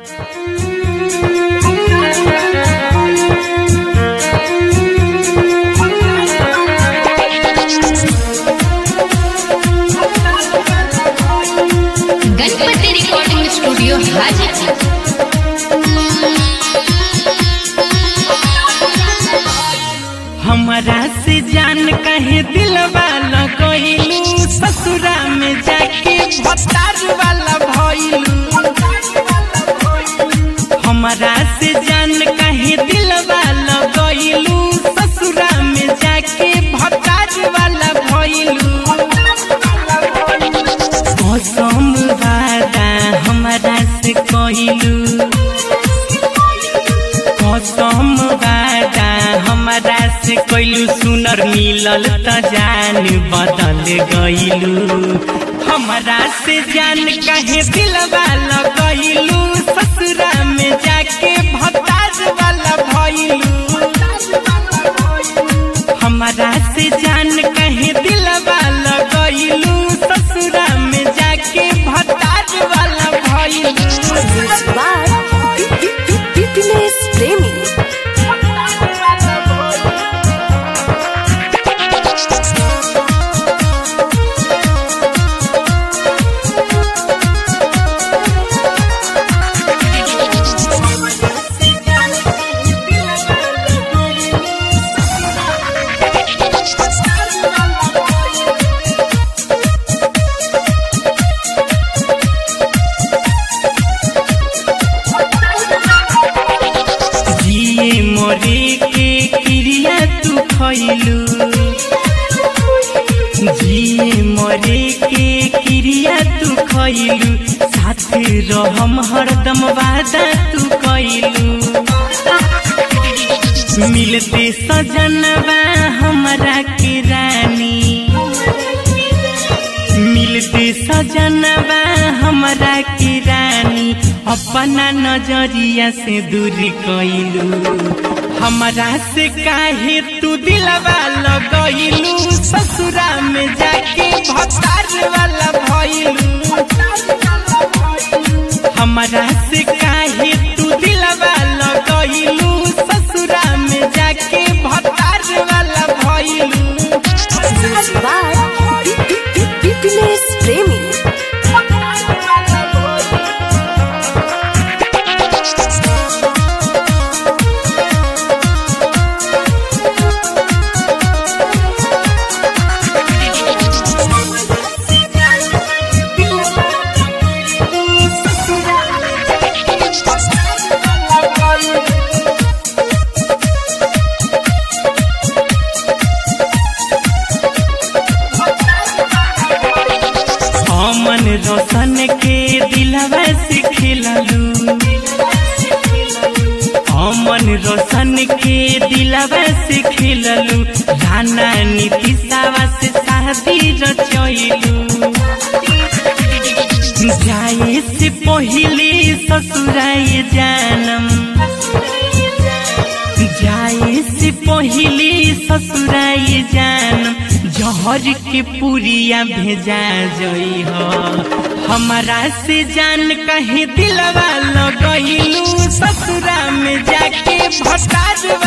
Ganpati recording studio Hajipur हमरा से जान कहे दिलवा लगैलू ससुरा में जाके भतार वाला भइलू हमरा से जान कहे दिलवा लगैलू ससुरा में जाके भतार वाला भइलू कसम वादा हमरा से कइलू कसम वादा हमरा से कइलू सुनर मिलल त जान बदल गइलू हमरा से जान कहे दिलवा लगइलू ससुरा में जाके भतार वाला भइलू हमरा से जान कहे दिलवा लगइलू ससुरा में जाके भतार वाला भइलू Fitness Premi. जिए मोरे के क्रिया तू खैलू जिए मोरे के क्रिया तू खैलू साथ रहम हरदम वादा तू कैलू मिलते सजनवा हमरा के रानी मिलते सजनवा हमरा के रानी अपना नजरिया से दूर कैलू हमरा से काहे तू दिलवा लगैलू ससुरा में जाके भतार वाला भइलू हमरा से काहे तू दिलवा लगैलू ससुरा में जाके भतार वाला भइलू Fitness Premi. अमन रोशन के दिलवा से खिललू अमन रोशन के दिलवा से खिललू राना नीतिशावा से शादी रचैलू जाए से पहले ससुराए जानम जाए से पहले ससुराए जानम जहर के पुरिया भेजा जई हो हमारा से जान कहे दिलवा लगैलू ससुरा में जाके भटार